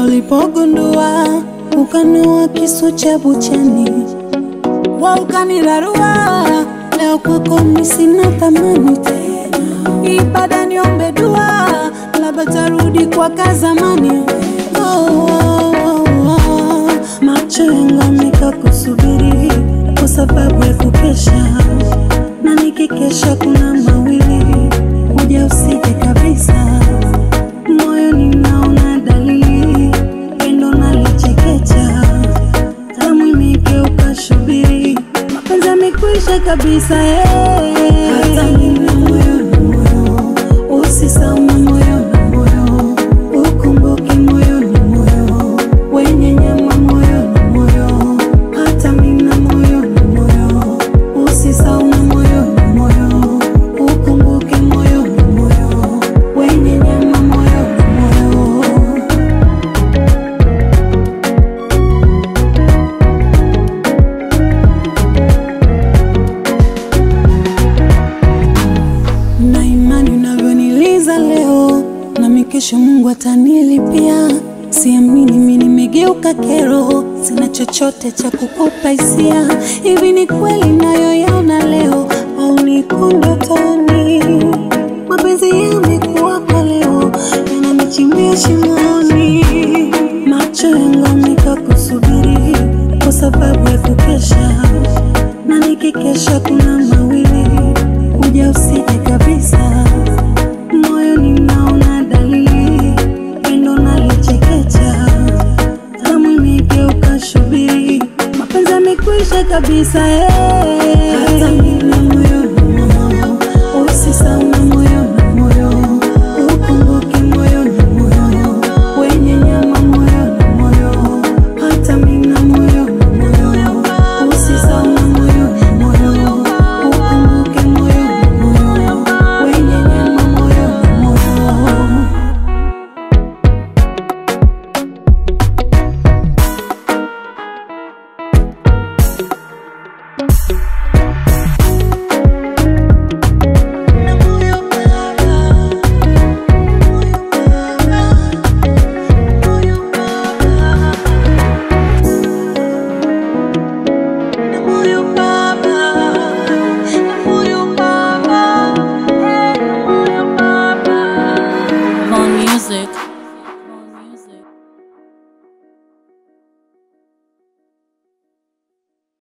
ulipogundua ukanoa kisu cha buchani, wa ukanirarua. Leo kwako mimi sina thamani tena, ibada niombe dua, labda tarudi kwa kazamani. Oh, oh, oh, oh. Macho yangu yameka kusubiri kwa sababu ya kukesha, na nikikesha kuna mawili, kuja usije kabisa. Moyo ninaona dalili, pendo nalichekecha, damu imegeuka shubiri, mapenzi yamekwisha kabisa. eh. Hata mimi moyo na moyo, usisahau moyo na moyo, ukumbuke moyo na moyo, wenye nyama moyo na moyo, hata mimi na moyo na moyo, usisahau moyo na moyo, ukumbuke moyo na moyo, wenye nyama moyo na moyo. na imani unavyoniliza leo, nami kesho Mungu atanilipia. Siamini mimi nimegeuka kero, sina chochote cha kukupa hisia. Hivi ni kweli nayoyaona leo au niko ndotoni? Mapenzi yamekuwa kwa leo, yananichimbia shimoni. Macho yangu yameka kusubiri kwa sababu ya kukesha, na nikikesha kuna mawili kuja usije kabisa. Moyo ninaona dalili, pendo nalichekecha, damu imegeuka shubiri, mapenzi yamekwisha kabisa eh.